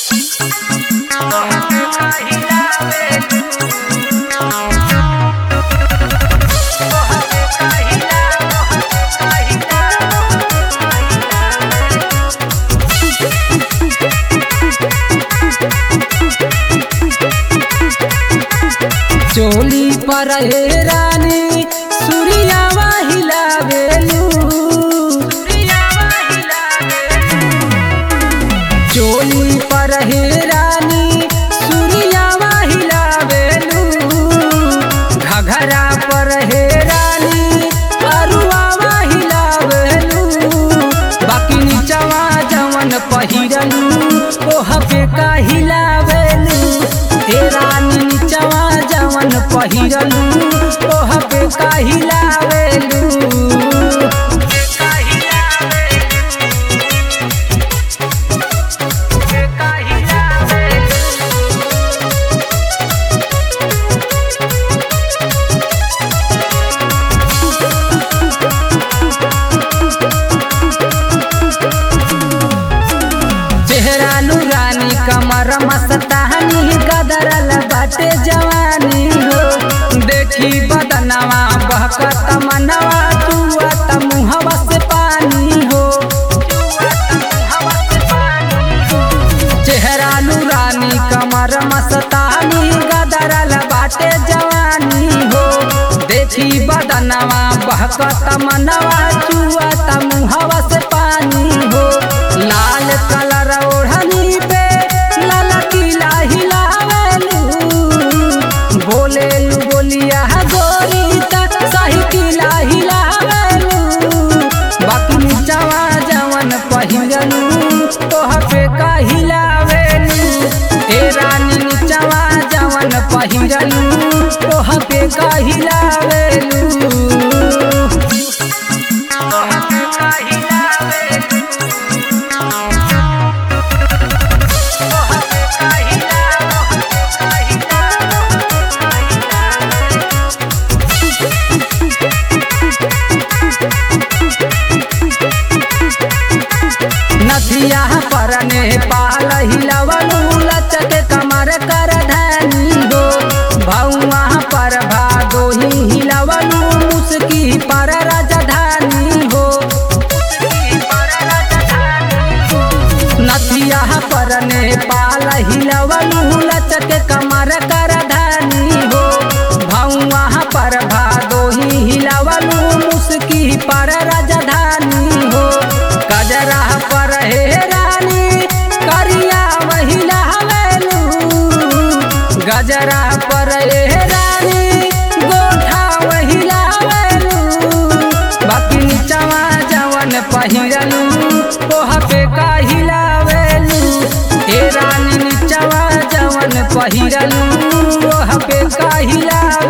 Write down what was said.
चोली पर हे रानी सूर्यावा हिलावेलू चोली पर हे रानी सूर्यावा हिलावेलू घघरा पर हे रानी अरुआवा हिलावेलू बाकी नीचवा जवन पहिरलू ओह पे का हिलावेलू हे रानी नीचवा जवन पहिरलू ओह पे का हिलावेलू चेहरा नूरानी कमर मस्तानी गदरल बाटे जवानी हो देखी बदनवा बहकत मनवा चुअत मुहवा से पानी हो चेहरा नूरानी कमर मस्तानी गदरल बाटे जवानी हो देखी बदनवा बहकत मनवा चुअत मुहवा से पानी हो लाल कलर ओढ़नी पे लाल किला हिलावेलू बोलेलू बोलिया गोरी तक सही किला हिलावेलू बाकी नीचवा जवन पहिरलू तोह पे का हिलावेलू ए रानी नीचवा जवन पहिरलू तोह पे का हिलावेलू नदिया पर नेपाल हिलवलू लचक कमर कर धनी हो भौआ पर भादो ही हिलवलू मुस्की पर राजधानी हो नदिया पर नेपाल हिलवलू लचक कमर कर धनी हो भौआ पर भादो ही हिलवलू मुस्की पर राजधानी हो गजरा पर हे रानी करिया महिला हवेलू गजरा पर हे रानी गोठा महिला हवेलू बाकी नीचवा जवन पहिरलू ओह पे का हिलावेलू हे रानी नीचवा जवन पहिरलू ओह पे का हिलावेलू